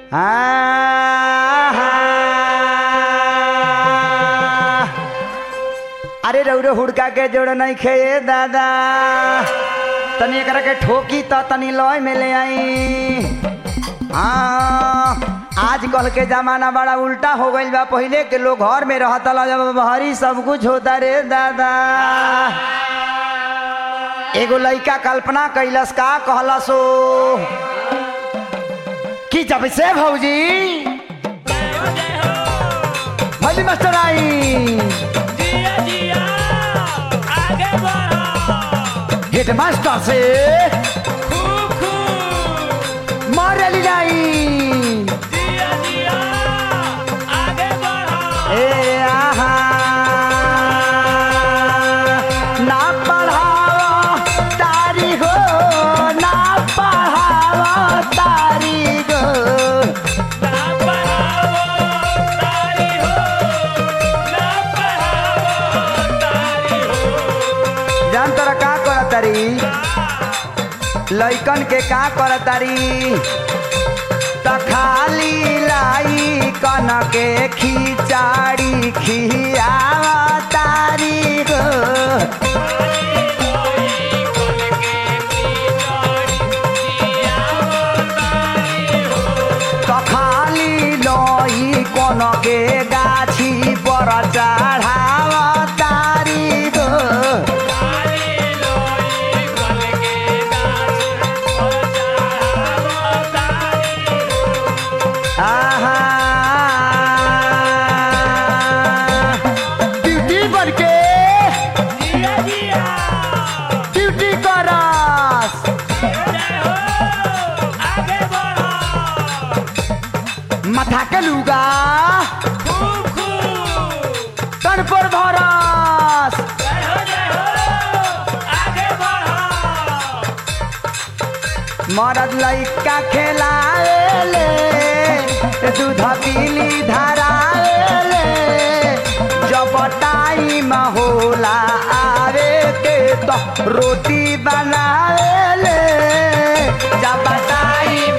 आहा। अरे रौरो हुड़का के जोड़ नहीं खे दादा तनी एकरा के ठोकी त तनी लय में ले आई हाँ आज कल के जमाना बड़ा उल्टा हो गईल बा पहिले के लोग घर में रहता ला जब बहरी सब कुछ होता रे दादा एगो लइका कल्पना कैलस का कहलसो कि जब से भौजी भली मास्टर आई जिया जिया आगे बढ़ो हेड मास्टर से खूब खूब मारली जाई जिया जिया आगे बढ़ो ए आहा ना पढ़ावा तारी हो ना पढ़ावा तारी गो ना पढ़ाओ तारी हो ना पढ़ाओ तारी हो जान तोरा का करत तारी लइकन के का करत तारी त खाली लाई कन के खिचाड़ी खियावा तारी गो त खाली लई कन के गाछी पर चढ़ावा तारी गो आहा ड्यूटी बन के ड्यूटी करस माथा के लुगा तन पर भरस मरद लइका खेलाएले दूध पीली धराएले जब टाइम होला आवे के तो रोटी बनाएले जब टाइम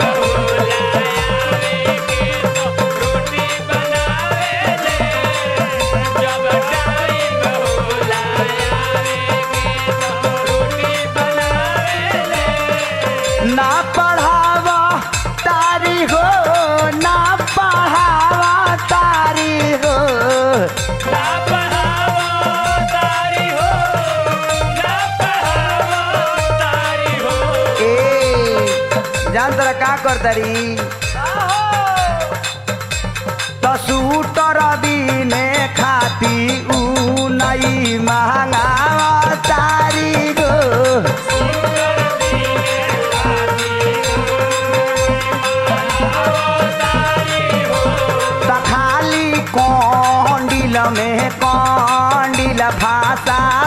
ना पढ़ावा तारी हो ना पढ़ावा तारी हो ए जान तोरा का कर तारी तो सूटर बिने खाती ऊ नहीं महंगावा तारी गो त खाली कौंडिल में कौंडिल भाषा